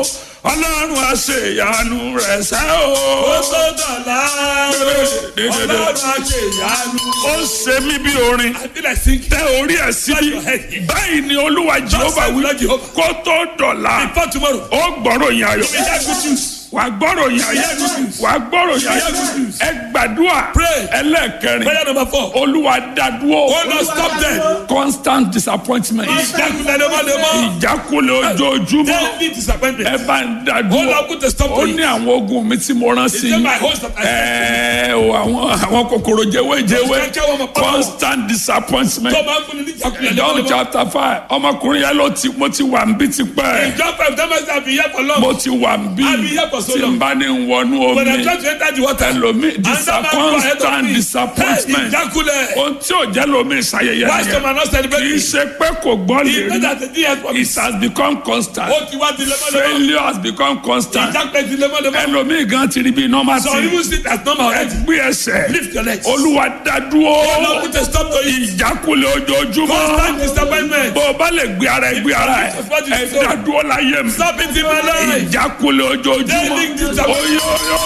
ọlọ́run àṣeyanu rẹ̀ sẹ́ o. ó tó dọ̀la ọlọ́run àṣeyanu. ó ṣe mí bí orin I feel like singing. tẹ orí ẹ̀ síbi báyìí ni olúwa jehova wí Lord Jehovah. kó tó dọ̀la Before tomorrow. ó gbọ́rọ̀ yín ayọ̀ We hear good news. wà gbọ́rọ̀ yín ayọ̀ wà gbọ́rọ̀ yín ayọ̀ ẹ gbàdúrà Pray. ẹlẹ́ẹ̀kẹrin Prayer number four. olúwa dádúró Oh Lord, stop them. constant disappointment Ìjákulẹ̀ lemọ́lemọ́. ìjákulẹ̀ ojoojúmọ́ Daily disappointment. ẹ bá ń Oh dádúró Lord, put a stop ó to ní it. àwọn ogun mi tí mo rán sí It's not my host that I ẹ o àwọn àwọn kòkòrò jẹwéjẹwé Those kẹ́kẹ́ wọn mọ̀ pọ́nmọ́. constant disappointment Tó máa ń fún ni ní ìjákulẹ̀ John lemọ́lemọ́. chapter five ọmọkùnrin yẹn ló ti mo ti wà ń bí ti pẹ́ Ìjọ five times have been here for long. mo ti wà ń bí I've been here for so tí n long. bá ní wọnú When I omi try to enter the water. ẹlòmí Another man go ahead of constant me. disappointment Hey, Ìjákulẹ̀. ohun tí ò jẹ́ lómi ìṣayẹyẹ Why some nìyẹn are not kì í celebrating? ṣe pé kò gbọ́ lè He know rí that the day has it promised. has become constant Ó ti wá di lemọ́lemọ́. failure has become constant Ìjákulẹ̀ di lemọ́lemọ́. ẹlòmí gan ti rí bí normal Some thing even sit as normal already. gbé ẹsẹ̀ Lift your legs. olúwa dádúró Oh Lord, put a stop to it. ìjákulẹ̀ ojoojúmọ́ Constant disappointment. bó o bá lè gbé ara ẹ gbé ara ẹ ẹ dádúró láyé mi Stop it in my life. ìjákulẹ̀ ojoojúmọ́ Daily disappointment.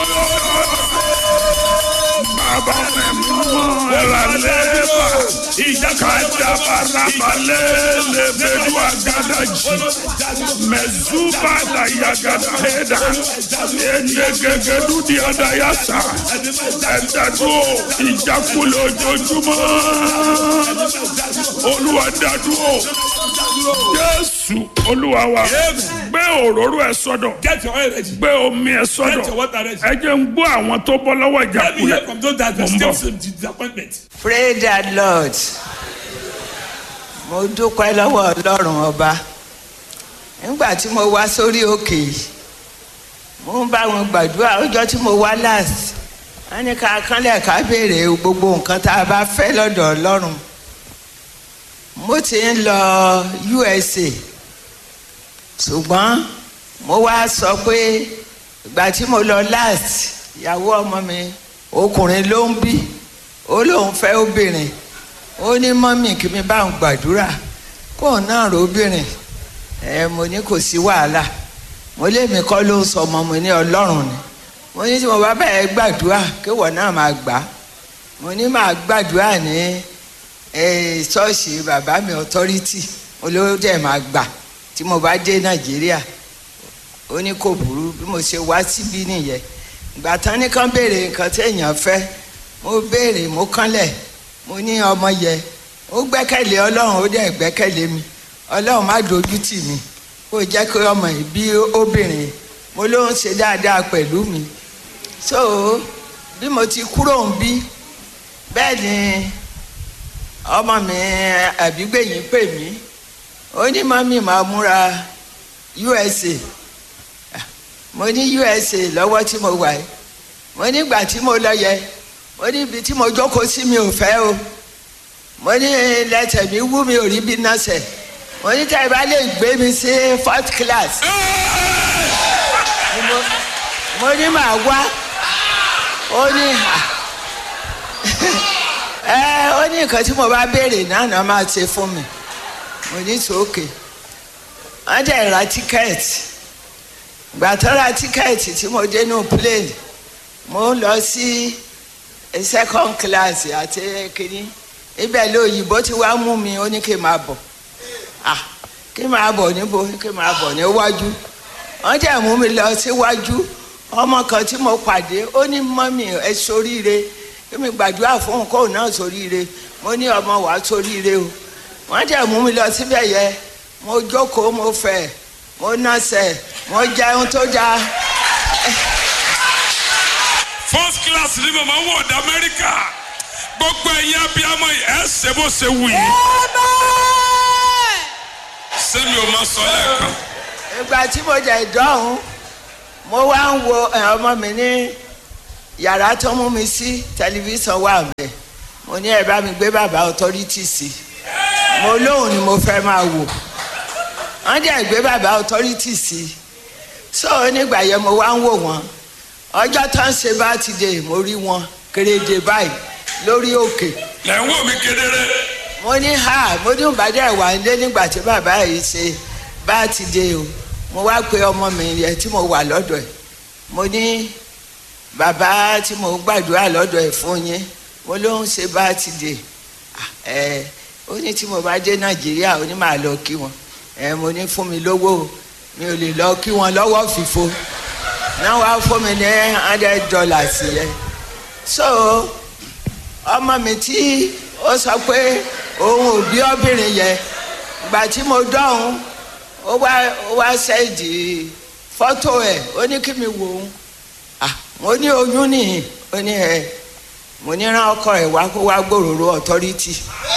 bàbá mi mọ́ ẹ̀rọ lẹ́ẹ̀bà ìjàkadàbàràbàlẹ̀ lẹ́bẹ̀rù àgàdàjì mẹ̀zúbàdà yàgàdà ẹ̀dà ẹ̀ẹ́dẹ̀gẹ̀gẹ̀dù di àdàyàsà ẹ̀dàdúró ìjákulẹ̀ ojoojúmọ́ olúwa dádúró jésù olúwa wa gbé òróró ẹ sọ́dọ̀ Get your oil ready. gbé omi ẹ Get your sọ́dọ̀ water ready. ẹ jẹ́ ń gbọ́ àwọn tó bọ́ lọ́wọ́ Let me ìjákulẹ̀ hear from those that Mo ń still bọ̀. some disappointment. Praise the Lord. Mo dúpẹ́ lọ́wọ́ Ọlọ́run ọba. Nígbà tí mo wá sórí òkè yìí, mo ń bá wọn gbàdúrà ọjọ́ tí mo wá last. Wọ́n ní ká kánlẹ̀ ká béèrè gbogbo nǹkan tá a bá fẹ́ lọ́dọ̀ Ọlọ́run. Mo ti ń lọ USA. Ṣùgbọ́n mo wá sọ pé ìgbà tí mo lọ last, ìyàwó ọmọ mi ọkùnrin ló ń bí ó lóun fẹ́ obìnrin ó ní mọ́mì kí mi bá ń gbàdúrà kóun náà rò obìnrin ẹ mo ní kò sí wàhálà mo lémi kọ́ ló ń sọ ọmọ mi ní ọlọ́run ni mo ní tí mo bá bẹ̀rẹ̀ gbàdúrà kéwọ̀ náà máa gbà á mo ní máa gbàdúrà ní ẹ, ṣọ́ọ̀ṣì bàbá mi authority olówó dẹ̀ máa gbà tí mo bá dé nàìjíríà ó ní kò burú bí mo ṣe wá síbí nìyẹn ìgbà tán ní kán béèrè nǹkan tí èèyàn fẹ́ mo béèrè mo kánlẹ̀ mo ní ọmọ yẹ ó gbẹ́kẹ̀lé ọlọ́run ó dẹ̀ gbẹ́kẹ̀lé mi ọlọ́run má dojú tì mí kó jẹ́ kí ọmọ yìí bí obìnrin mo ló ń ṣe dáadáa pẹ̀lú mi so bí mo ti kúrò ń bí bẹ́ẹ̀ ni ọmọ mi àbígbẹ̀yìn pè mí ó ní mọ́mí máa múra USA mo ní USA lọ́wọ́ tí mo wà yìí mo nígbà tí mo lọ yẹ mo ní ibi tí mo jókòó sí mi ò fẹ́ o mo ní lẹ́tẹ̀ mi wú mi ò rí bí nọ́ọ̀sẹ̀ mo ní tẹ́ ẹ bá lè gbé mi sí fourth class Ni mo- mo ní màá wá ó ní à ẹ ó ní nǹkan tí mo bá béèrè náà náà máa ṣe fún mi mo ní sókè wọ́n dẹ̀ ra tíkẹ́ẹ̀tì gbà tó ra tíkẹ́ẹ̀tì tí mo dé nù plane mo ń lọ sí second class àti kínní ibẹ̀ lóyìnbó tí wàá mú mi ó ní kí n máa bọ̀ ah kí n máa bọ̀ níbo kí n máa bọ̀ níwájú wọ́n dẹ̀ mú mi lọ síwájú ọmọ kan tí mo pàdé ó ní mọ́mì ẹ soríire kí mi gbàdúrà fún un kóun náà soríire mo ní ọmọ wàá soríire o wọ́n dẹ̀ mú mi lọ síbẹ̀ yẹ mo jókòó mo fẹ̀ mo nọ́sẹ̀ mo jẹun tó dáa first class ni màmá wọ̀ ọ̀dà amẹ́ríkà gbogbo ẹ̀yin abiyamọ yìí ẹ̀ ṣe bó ṣe wù yìí sẹ́mi ò máa sọ lẹ́ẹ̀kan ìgbà tí mo jẹ ìdọ́hùn mo wá ń wo ẹ, ọmọ mi ní yàrá tó mú mi sí tẹlifíṣàn wà mẹ́ mo ní ẹ bá mi gbé bàbá authority sí mo lóhùn ni mo fẹ́ máa wò wọ́n dẹ̀ gbé bàbá authority sí so nígbà yẹn mo wá ń wò wọ́n ọjọ́ tó ń ṣe bá ti dé mo rí wọn kéréje báyìí lórí òkè lẹ́ ń wò mí kedere mo ní ha mo ní ìbàdí ẹ̀wà ń lé nígbà tí bàbá yìí ṣe bá ti dé o mo wá pe ọmọ mi yẹn tí mo wà lọ́dọ̀ ẹ̀ mo ní bàbá tí mo gbàdúrà lọ́dọ̀ ẹ̀ fún yín mo ló ń ṣe bá ti dè ẹ ó ní tí mo bá dé nàìjíríà ó ní màá lọ kí wọn ẹ mo ní fún mi lówó o, mi ò lè lọ kí wọn lọ́wọ́ fìfo náà wàá fún mi ní hundred dollars yẹn so ọmọ mi tí ó sọ pé òun ò bí obìnrin yẹn ìgbà tí mo dọ̀hún ó wá ó wá ṣẹ́ẹ̀dì fọ́tò ẹ̀ ó ní kí mi wò ó ah mo ní oyún nìyí ó ní ẹ mo ní rán ọkọ ẹ̀ wá kó wá gbòòrò authority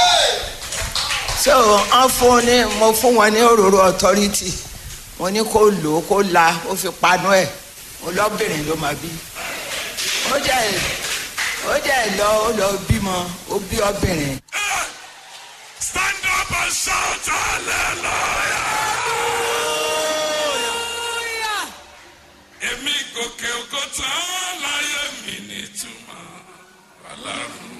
so wọ́n fún ní mo fún wọn ní òróró authority mo ní kó lò ó kó la ó fi panu ẹ̀ mo lọ́bìnrin ló máa bí ó jẹ́ ó jẹ́ lọ ó lọ bímọ ó bí obìnrin. Stand up and shout hallelujah. Èmi gòkè ògo tán láyé mi nítumọ̀ ọlọ́run.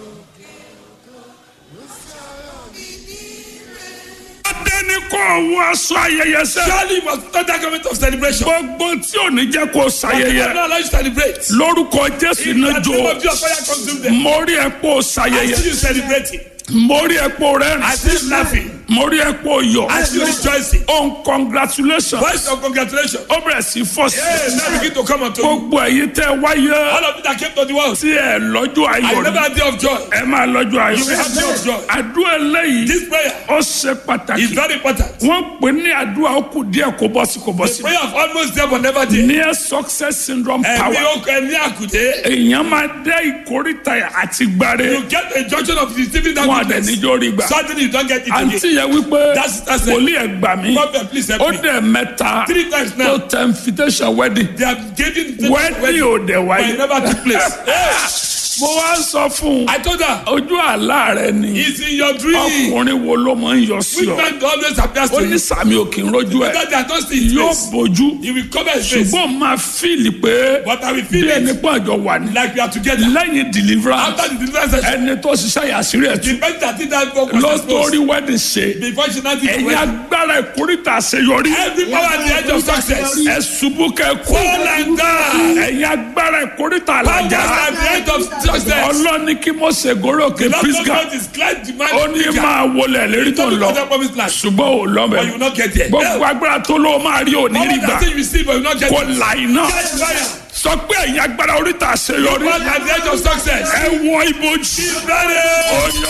Adé ní kò wọ aṣọ ayẹyẹ sẹ́. Surely you must not that garment of celebration. Gbogbo tí ò ní jẹ́ kó I ṣayẹyẹ. not allow you to celebrate. Lórúkọ Jésù In the náà name jò. of Jesus, fire consume them. Mo rí ẹ pé o I see ṣayẹyẹ. you celebrating. Mo rí ẹ pé o I rẹ́rìn. see you laughing. Mo rí ẹ pé o yọ̀. I see you rejoicing. Oh, congratulations. Voice of congratulations. Ó bẹ̀rẹ̀ sí fọ́ sí. Yes, now begin to come unto you. Gbogbo ẹ̀yin tẹ́ wáyé All of you that came to the world. tí ẹ lọ́jọ́ I ayọ̀ never ni. had day of joy. Ẹ máa lọ́jọ́ You will have day ayọ̀. of joy. Àdúrà eléyìí This prayer ó ṣe is pàtàkì. very important. Wọ́n pè ní àdúrà ó kù díẹ̀ kó bọ́ sí kó bọ́ sí. Prayer of almost there but never there. Near success syndrome Ẹ̀mí power. okùn ẹ̀mí àkùdé. Èèyàn máa dé ìkórìtà àti gbàre. You get a junction of receiving that Wọ́n àdẹ̀ goodness. níjó rí gbà. Suddenly you don't get it Àǹtí again. yẹn wípé That's- that's it. wòlíì ẹ̀ gbà mí. Prophet, please help Ó me. dẹ̀ mẹ́ta Three times tó now. tẹ invitation wedding. They have given Wedding ò dẹ̀ but it wáyé. never took place. Hey, Mo wá ń sọ fún un. I told her, Ojú àlá rẹ ni. it's in your dream. Ọkùnrin wo ló máa ń yọ sí Which ọ? man always appears Ó to ní you? sàmì òkè ń rojú ẹ̀. Because they are not seeing his Yóò face. bójú. He will cover his face. Ṣùgbọ́n máa fíìlì pé But I will bí feel ẹni it pọ̀ àjọ wà ní. like we are together. Lẹ́yìn deliverance, After the deliverance session, ẹni tó ṣiṣẹ́ yàsírí ẹ̀ the tún. person that did that work was Ló exposed. torí wedding ṣe. Before she now did the Ẹ̀yin wedding. agbára ìkórìtà àṣeyọrí. Every power at the edge of success. Ẹ ṣubú kẹ́ kú. Fall and die. Ẹ̀yin agbára ìkórìtà Power àlàjá. at the edge of success. Ọlọ́ni kí mo ṣe gòrò òkè Lord Pisgah. God is glad to Ó man. ní máa wọlé lérí tó ń lọ. promised land. Ṣùgbọ́n ò lọ But you bẹ̀. will not get there. Gbogbo agbára tó ló máa rí òní All rí gbà. that thing you receive, but you will not get Kò it. là iná. Catch fire. Sọ pé ẹ̀yin agbára oríta àṣeyọrí. Power at the edge of success. Ẹ wọ ibojì. Ready. Oyè